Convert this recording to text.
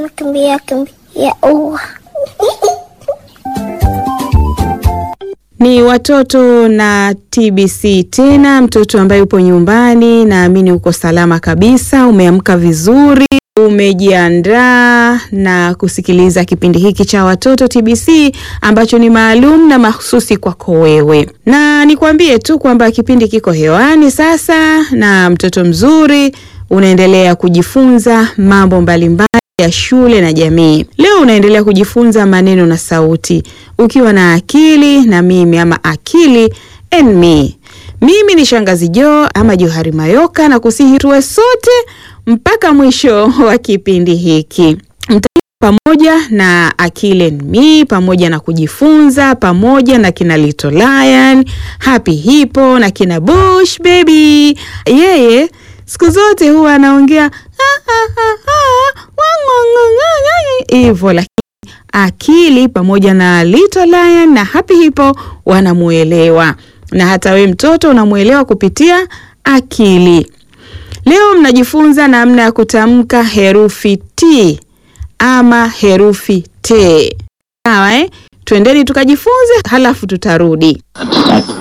Kimbia kimbia ua. Ni watoto na TBC tena, mtoto ambaye upo nyumbani, naamini uko salama kabisa, umeamka vizuri, umejiandaa na kusikiliza kipindi hiki cha watoto TBC ambacho ni maalum na mahususi kwako wewe, na nikwambie tu kwamba kipindi kiko hewani sasa, na mtoto mzuri unaendelea kujifunza mambo mbalimbali ya shule na jamii. Leo unaendelea kujifunza maneno na sauti ukiwa na akili na mimi ama akili and me. Mimi ni Shangazi Jo ama Johari Mayoka na kusihi tuwe sote mpaka mwisho wa kipindi hiki. Mta pamoja na akili and me pamoja na kujifunza pamoja na kina Little Lion, Happy Hippo na kina Bush Baby. Yeye siku zote huwa anaongea hivyo, lakini akili pamoja na Little Lion na Happy Hippo wanamuelewa, na hata we mtoto unamuelewa kupitia akili. Leo mnajifunza namna ya kutamka herufi T ama herufi T. Sawa eh? Twendeni tukajifunze, halafu tutarudi.